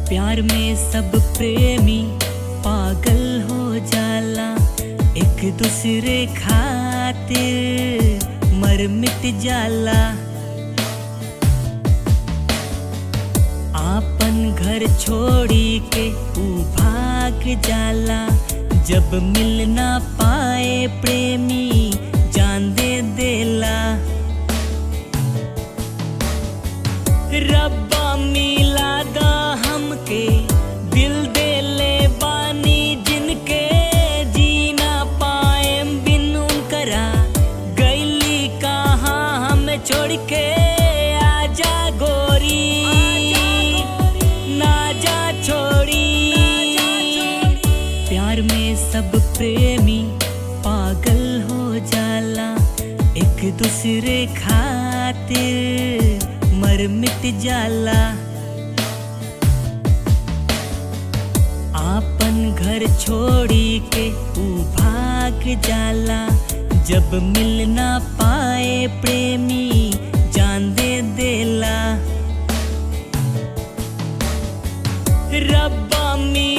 प्यार में सब प्रेमी पागल हो जाला एक दूसरे खातिर मर मिट जाला आपन घर छोड़ी के ऊ भाग जाला जब मिल ना पाए प्रेमी जान दे देला रब्बा मिला दा हमके दिल दे ले बानी जिनके जीना पाए बिन उनकरा गैली कहाँ हमें छोड़ के आजा गोरी ना जा छोड़ी प्यार में सब प्रेमी पागल हो जाला एक दूसरे खातिर मर मिट जाला आपन घर छोड़ी के ऊ भाग जाला जब मिल ना पाए प्रेमी जान दे देला रब्बा मी